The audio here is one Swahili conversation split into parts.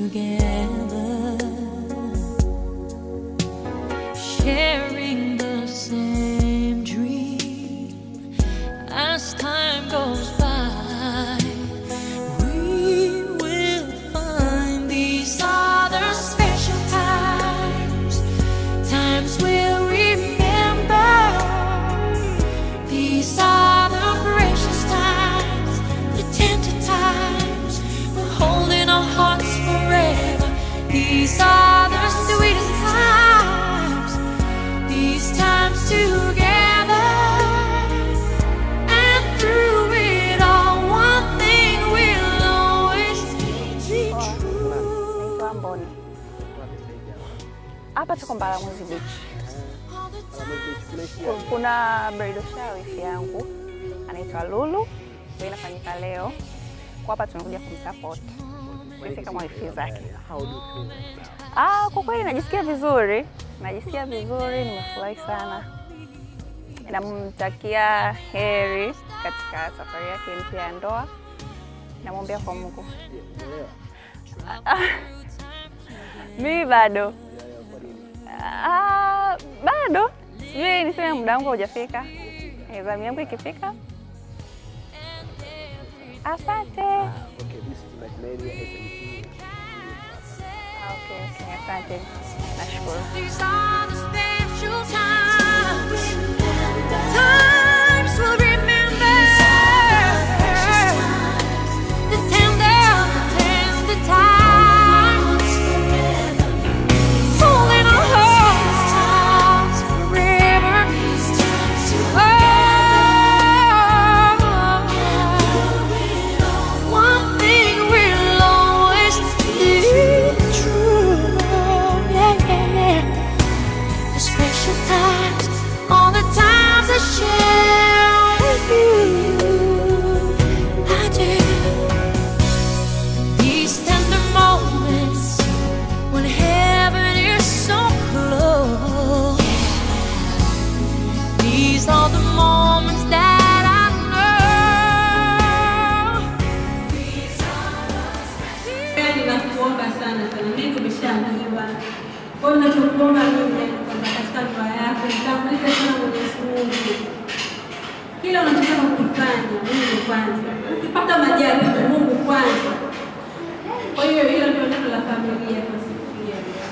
together, sharing the same dream. As time goes by, we will find these other special times. Times we'll remember. These are the precious times, the tender times. We're holding our hearts forever. These are the sweetest times. These times together. And through it all, one thing will always be true. Naitwa Mboni. Hapa tuko Mbalamwezi Beach. Ku- Kuna bridal shower wifi yangu anaitwa Lulu, ndio inafanyika leo. Kwa hapa tunakuja kumsupport sisi kama wifi zake. Ah, kwa kweli najisikia vizuri, najisikia vizuri, nimefurahi sana. Namtakia heri katika safari yake mpya ya ndoa, namwombea kwa Mungu. Mimi bado Ah, bado sijui niseme muda wangu haujafika. Eh, Zamu yangu ikifika. Asante. Ah, Okay, okay, asante. Nashukuru. These are the special times. Times we'll remember. The tender, the tender times. Holding our hearts forever. Oh, one thing will always be true. Yeah, yeah, yeah. The special times, all the times I share with you. I do. These tender moments when heaven is so close. These are the moments that I know. These are Yaani nakuomba sana sana, mengi umeshaambiwa. Kwa hiyo ninachokuomba mimi ni kwamba katika ndoa yako mtangulize sana Mwenyezi Mungu. Kila unachotaka kukifanya Mungu kwanza, ukipata majaliwa Mungu kwanza. Kwa hiyo hilo ndio neno la familia kwa siku hii ya leo.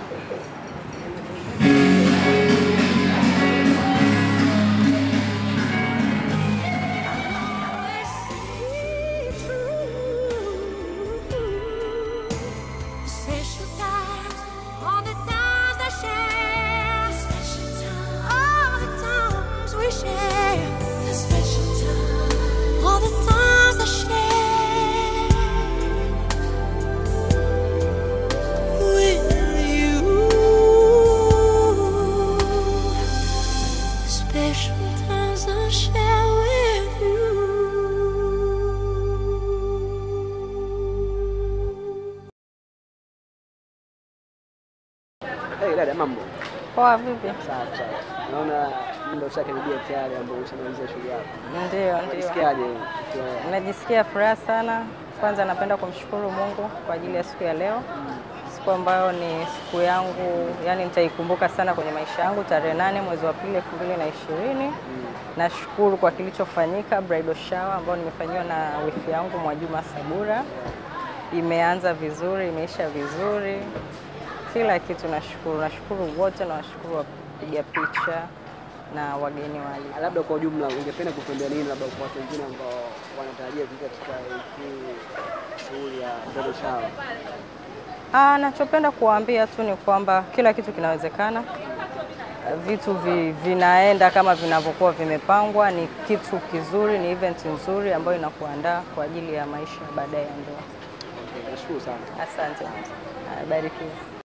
Special times, all the times I share. Special times, all the times we share. The special times, all the times I share. With you, special times I share with you. Hey, dada mambo. Poa vipi? Sawa sawa. Naona muda ushakaribia tayari ambao ushamaliza shughuli yako. Ndio, ndio. Unajisikiaje? ukiwa- Najisikia furaha sana. Kwanza napenda kumshukuru Mungu kwa ajili ya siku ya leo, siku ambayo ni siku yangu, yani nitaikumbuka sana kwenye maisha yangu, tarehe nane mwezi wa pili elfu mbili na ishirini. Nashukuru kwa kilichofanyika bridal shower ambayo nimefanyiwa na wifi yangu Mwajuma Sabura. Imeanza vizuri, imeisha vizuri, kila kitu nashukuru. Nashukuru wote na washukuru wapiga picha na wageni wali Labda kwa ujumla ungependa kutuambia nini labda kwa watu wengine ambao wanatarajia kuingia katika hii shughuli ya bridal shower? Ah, nachopenda kuwaambia tu ni kwamba kila kitu kinawezekana. Vitu vi, vinaenda kama vinavyokuwa vimepangwa. Ni kitu kizuri, ni event nzuri ambayo inakuandaa kwa ajili ya maisha ya baadaye ya ndoa. Okay, nashukuru sana. Asante, Ah, barikiwe.